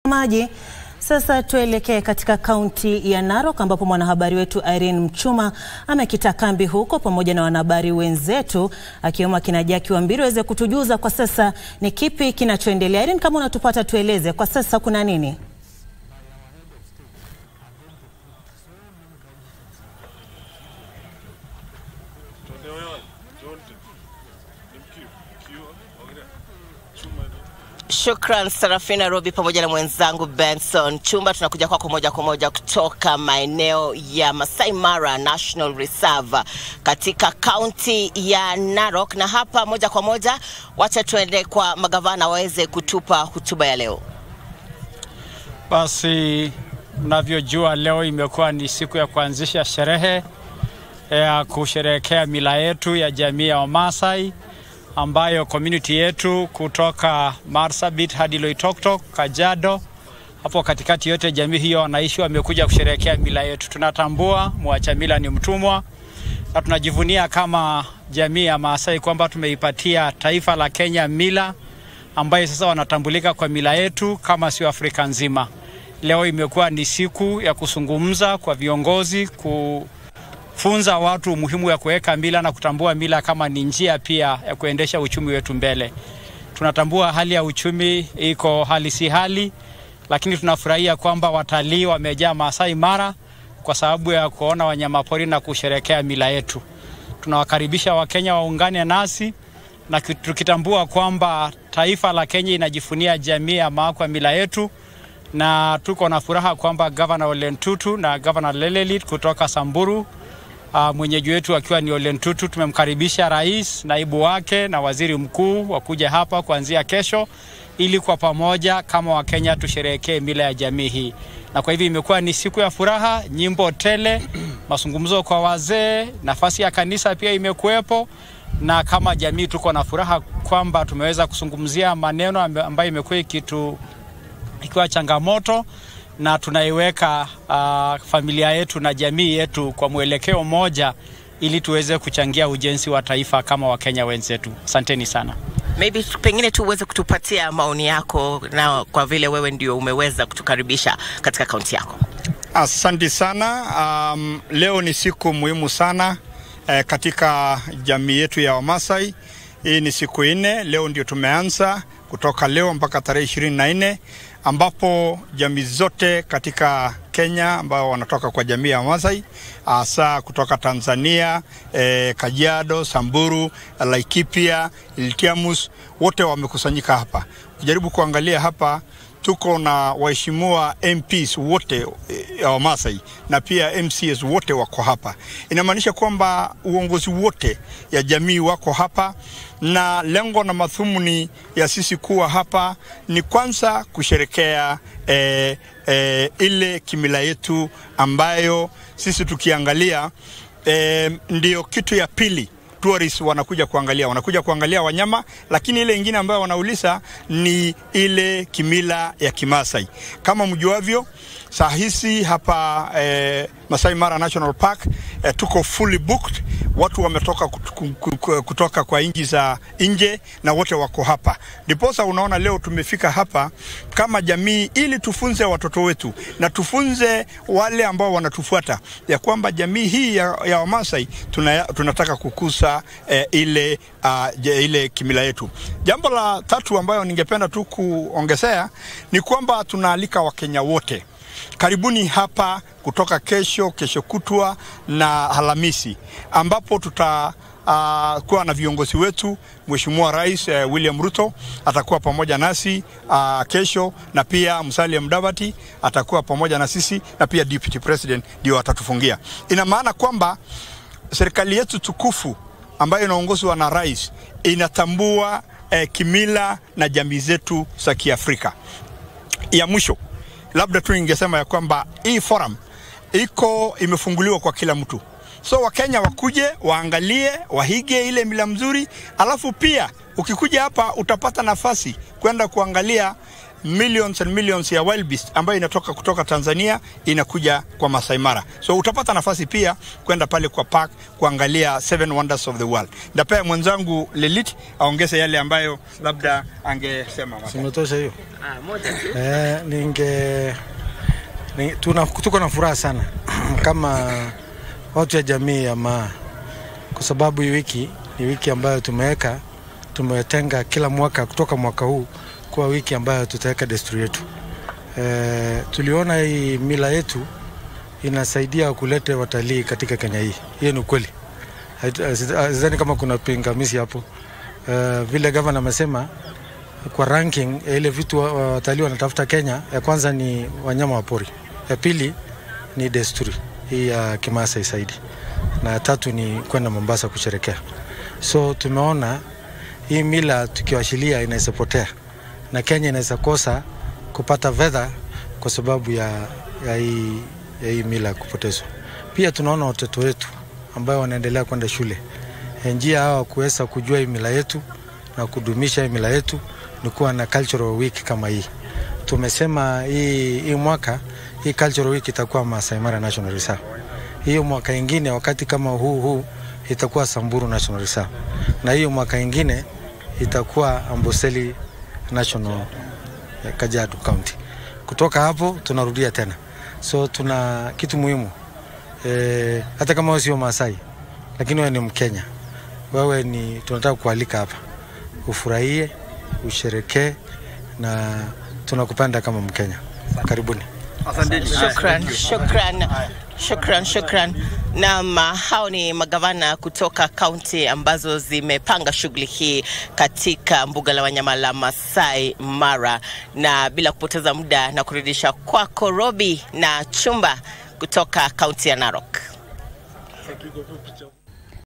maji. Sasa tuelekee katika kaunti ya Narok ambapo mwanahabari wetu Irene Mchuma amekita kambi huko pamoja na wanahabari wenzetu akiwemo akina Jaki Wambiri waweze kutujuza kwa sasa ni kipi kinachoendelea. Irene, kama unatupata tueleze kwa sasa kuna nini? Shukran Sarafina Robi pamoja na mwenzangu Benson Chumba. Tunakuja kwako moja kwa moja kutoka maeneo ya Masai Mara National Reserve katika kaunti ya Narok, na hapa moja kwa moja, wacha tuende kwa magavana waweze kutupa hotuba ya leo. Basi mnavyojua, leo imekuwa ni siku ya kuanzisha sherehe ya kusherehekea mila yetu ya jamii ya Wamasai ambayo community yetu kutoka Marsabit hadi Loitoktok, Kajiado, hapo katikati yote jamii hiyo wanaishi, wamekuja kusherehekea mila yetu. Tunatambua mwacha mila ni mtumwa, na tunajivunia kama jamii ya Maasai kwamba tumeipatia taifa la Kenya mila ambayo sasa wanatambulika kwa mila yetu kama sio Afrika nzima. Leo imekuwa ni siku ya kuzungumza kwa viongozi ku funza watu umuhimu ya kuweka mila na kutambua mila kama ni njia pia ya kuendesha uchumi wetu mbele. Tunatambua hali ya uchumi iko hali si hali, lakini tunafurahia kwamba watalii wamejaa Masai Mara kwa sababu ya kuona wanyamapori na kusherekea mila yetu. Tunawakaribisha Wakenya waungane nasi na tukitambua kwamba taifa la Kenya inajifunia jamii ya Maa kwa mila yetu, na tuko na furaha kwamba Gavana Ole Ntutu na Gavana Lelelit kutoka Samburu Uh, mwenyeji wetu akiwa ni Ole Ntutu. Tumemkaribisha rais, naibu wake na waziri mkuu wakuja hapa kuanzia kesho, ili kwa pamoja kama Wakenya tusherehekee mila ya jamii hii, na kwa hivyo imekuwa ni siku ya furaha, nyimbo tele, mazungumzo kwa wazee, nafasi ya kanisa pia imekuwepo, na kama jamii tuko na furaha kwamba tumeweza kuzungumzia maneno ambayo imekuwa ikitu ikiwa changamoto na tunaiweka uh, familia yetu na jamii yetu kwa mwelekeo mmoja ili tuweze kuchangia ujenzi wa taifa kama Wakenya wenzetu. Asanteni sana. Maybe pengine tu uweze kutupatia maoni yako, na kwa vile wewe ndio umeweza kutukaribisha katika kaunti yako. Asante sana. Um, leo ni siku muhimu sana eh, katika jamii yetu ya Wamasai. Hii ni siku nne, leo ndio tumeanza kutoka leo mpaka tarehe ishirini na nne ambapo jamii zote katika Kenya ambao wanatoka kwa jamii ya Masai hasa kutoka Tanzania, eh, Kajiado, Samburu, Laikipia, Iltiamus wote wamekusanyika hapa. Kujaribu kuangalia hapa tuko na waheshimiwa MPs wote ya Wamasai na pia MCS wote wako hapa. Inamaanisha kwamba uongozi wote ya jamii wako hapa, na lengo na madhumuni ya sisi kuwa hapa ni kwanza kusherekea eh, eh, ile kimila yetu ambayo sisi tukiangalia eh, ndio kitu ya pili tourists wanakuja kuangalia, wanakuja kuangalia wanyama, lakini ile ingine ambayo wanauliza ni ile kimila ya Kimasai. Kama mjuavyo, saa hizi hapa eh, Masai Mara National Park eh, tuko fully booked. Watu wametoka kutoka kwa nchi za nje na wote wako hapa, ndiposa unaona leo tumefika hapa kama jamii ili tufunze watoto wetu na tufunze wale ambao wanatufuata ya kwamba jamii hii ya, ya Wamasai tuna, tunataka kukuza eh, ile, uh, ile kimila yetu. Jambo la tatu ambayo ningependa tu kuongezea ni kwamba tunaalika Wakenya wote karibuni hapa kutoka kesho, kesho kutwa na Alhamisi ambapo tuta uh, kuwa na viongozi wetu. Mheshimiwa Rais uh, William Ruto atakuwa pamoja nasi uh, kesho, na pia Musalia Mudavadi atakuwa pamoja na sisi, na pia Deputy President ndio atatufungia. Ina maana kwamba serikali yetu tukufu ambayo inaongozwa na rais inatambua eh, kimila na jamii zetu za Kiafrika. Ya mwisho labda tu ningesema ya kwamba hii forum iko imefunguliwa kwa kila mtu, so Wakenya wakuje waangalie, wahige ile mila mzuri, alafu pia ukikuja hapa utapata nafasi kwenda kuangalia millions and millions ya wild beast ambayo inatoka kutoka Tanzania inakuja kwa Masai Mara. So utapata nafasi pia kwenda pale kwa park kuangalia seven wonders of the world. Ndapea mwenzangu Lelit aongeze yale ambayo labda angesema. Simetosha hiyo. Eh, ninge ni, tuna, tuko na furaha sana kama watu ya jamii ya Maa, kwa sababu hii wiki ni wiki ambayo tumeweka tumetenga kila mwaka kutoka mwaka huu kuwa wiki ambayo tutaweka desturi yetu. E, tuliona hii mila yetu inasaidia kuleta watalii katika Kenya hii. Hiyo ni ukweli, sidhani kama kuna pingamizi hapo. E, vile gavana amesema kwa ranking ya ile vitu watalii wanatafuta Kenya, ya kwanza ni wanyama wa pori, ya pili ni desturi hii ya Kimaasai zaidi, na ya tatu ni kwenda Mombasa kusherekea. So tumeona hii mila tukiwashilia inaweza potea na Kenya inaweza kosa kupata fedha kwa sababu ya, ya, hii, ya hii mila kupotezwa. Pia tunaona watoto wetu ambao wanaendelea kwenda shule, njia hawa kuweza kujua hii mila yetu na kudumisha hii mila yetu ni kuwa na cultural week kama hii. Tumesema hii, hii mwaka hii cultural week itakuwa Masai Mara National Reserve. Hiyo mwaka ingine wakati kama huu huu itakuwa Samburu National Reserve, na hiyo mwaka ingine itakuwa Amboseli National Kajiado County. Kutoka hapo tunarudia tena, so tuna kitu muhimu e, hata kama wewe sio Maasai lakini wewe ni Mkenya, wewe ni tunataka kualika hapa ufurahie, usherekee na tunakupenda kama Mkenya. Karibuni. Shukran, shukran, shukran, shukran. Naam, hao ni magavana kutoka kaunti ambazo zimepanga shughuli hii katika mbuga la wanyama la Masai Mara, na bila kupoteza muda na kurudisha kwako Robi na Chumba kutoka kaunti ya Narok.